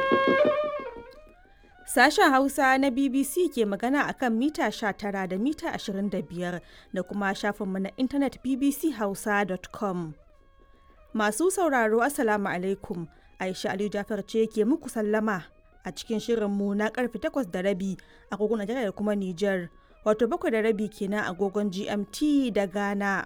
Sashen Hausa na BBC ke magana a kan mita 19 da mita 25 da kuma shafinmu na intanet bbchausa.com. Masu sauraro Assalamu alaikum. Aisha Aliyu Jafar ce ke muku sallama a cikin shirinmu na karfe 8 da rabi agogon Najeriya da kuma Nijar. Wato bakwai da rabi kenan agogon GMT da Ghana.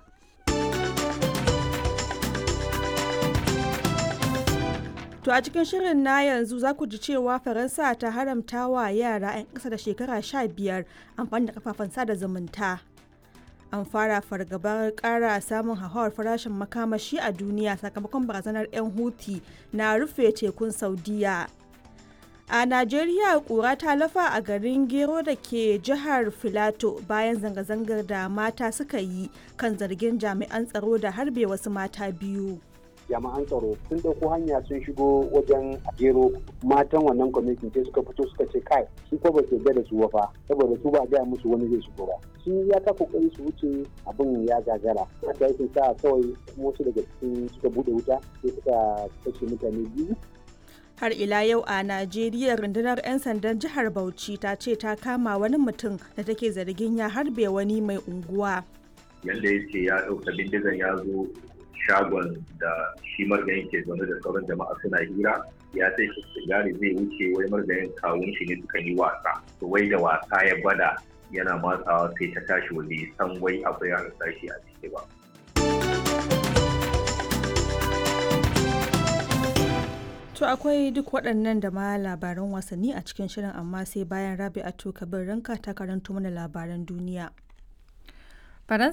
To a cikin shirin na yanzu za ku ji cewa Faransa ta haramta wa yara 'yan ƙasa da shekara 15 amfani da kafafen sada zumunta. An fara fargabar ƙara samun hauhawar farashin makamashi a duniya sakamakon barazanar 'yan Houthi na rufe tekun Saudiya. A Najeriya ƙura ta lafa a garin Gero da ke jihar Filato bayan zanga-zangar da mata suka yi kan zargin jami'an tsaro da harbe wasu mata biyu. jami'an tsaro sun ɗauko hanya sun shigo wajen gero matan wannan kwamitin sai suka fito suka ce kai su ko ba su yarda da su wafa saboda su ba a gaya musu wani zai shigo ba sun ya ta kokari su wuce abin ya gagara haka yake sa kawai wasu daga cikin suka bude wuta sai suka kashe mutane biyu har ila yau a najeriya rundunar 'yan sandan jihar bauchi ta ce ta kama wani mutum da take zargin ya harbe wani mai unguwa yadda ya ce ya ɗauka bindigan ya zo shagon da shi margayin ke zaune da sauran jama'a suna hira ya sai shi sigari zai wuce wai margayin kawun shi ne suka yi wasa to wai da wasa ya bada yana matsawa sai ta tashi wanda ya san wai akwai ya shi a ciki ba To akwai duk waɗannan da ma labaran wasanni a cikin shirin amma sai bayan Rabi'atu Kabir Ranka ta karanto mana labaran duniya.